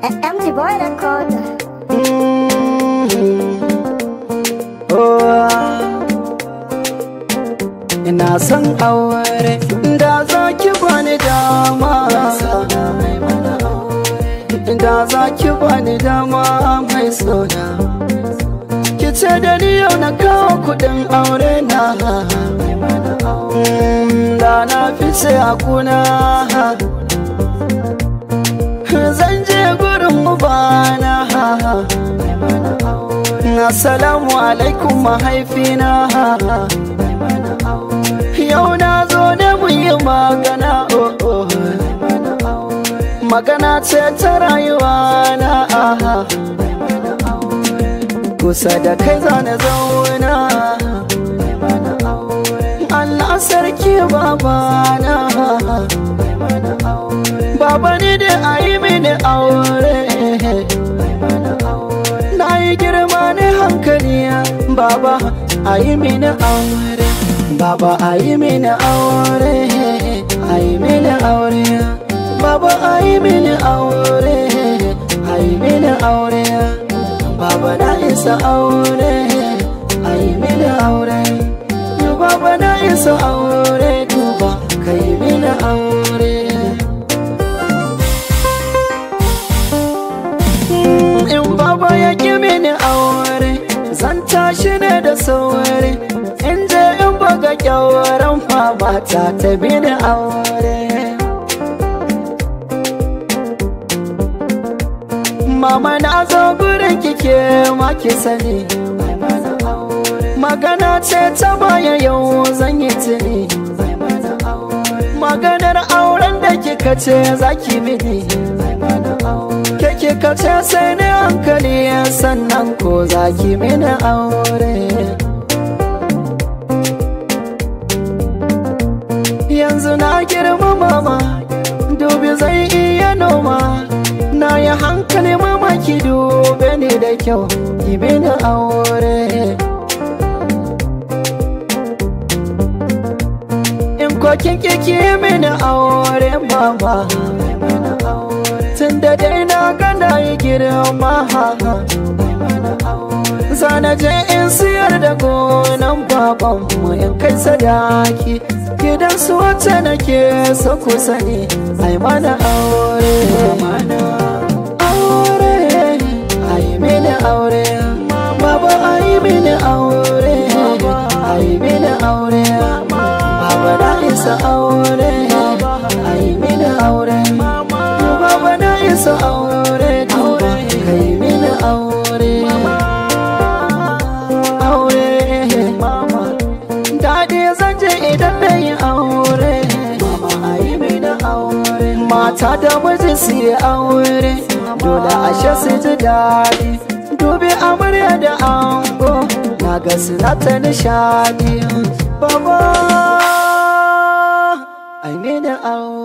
MG Boy Record. Ina son aure da za ki bani dama Da za ki bani dama mai sona Ki ce da ni yau na kawo kudin aure na Mm, Da na fi sai a kuna Zan je gurin ubana Assalamu alaikum mahaifina Yau na zo da mu yi magana oh, oh. Magana ce ta rayuwa na Kusa da kai zane zauna Allah sarki babana Baba ni da a yi mini aure Na yi girma ne hankali Baba a yi mini aure Baba a yi mini aure A yi mini aure Baba a yi mini aure A yi mini aure Baba na isa aure A yi mini aure Baba na isa aure Duba ka yi mini aure in baba ya ƙi mini aure zan tashi ne da sauri in je in buga kyawaran mata ta bini aure mama na zo gurin kike ma ki sani magana ce ta baya yau zan yi tuni maganar auren da kika ce za ki mini ke kika ce sai ni hankali sannan ko za ki mini aure yanzu na girma mama dubi zai iya noma na yi hankali mama ki dube ni da kyau ki mini aure in kokin kiki mini aure mama tun da dai na gana yi girma Zana je in siyar da gonan babanmu in kai sadaki Gidan su wacce nake so ku sani ai mana aure Aure, ai mini aure Baba ai mini aure Ai mini aure Baba na isa aure Ai mini aure Baba na isa aure Duba kai mini aure Aure Daɗi zan je idan na yi aure Mama ai mini aure Mata da miji su yi aure Dole ashe su ji daɗi Dubi amarya da ango Na ga suna ta nishaɗi Baba Ai mini aure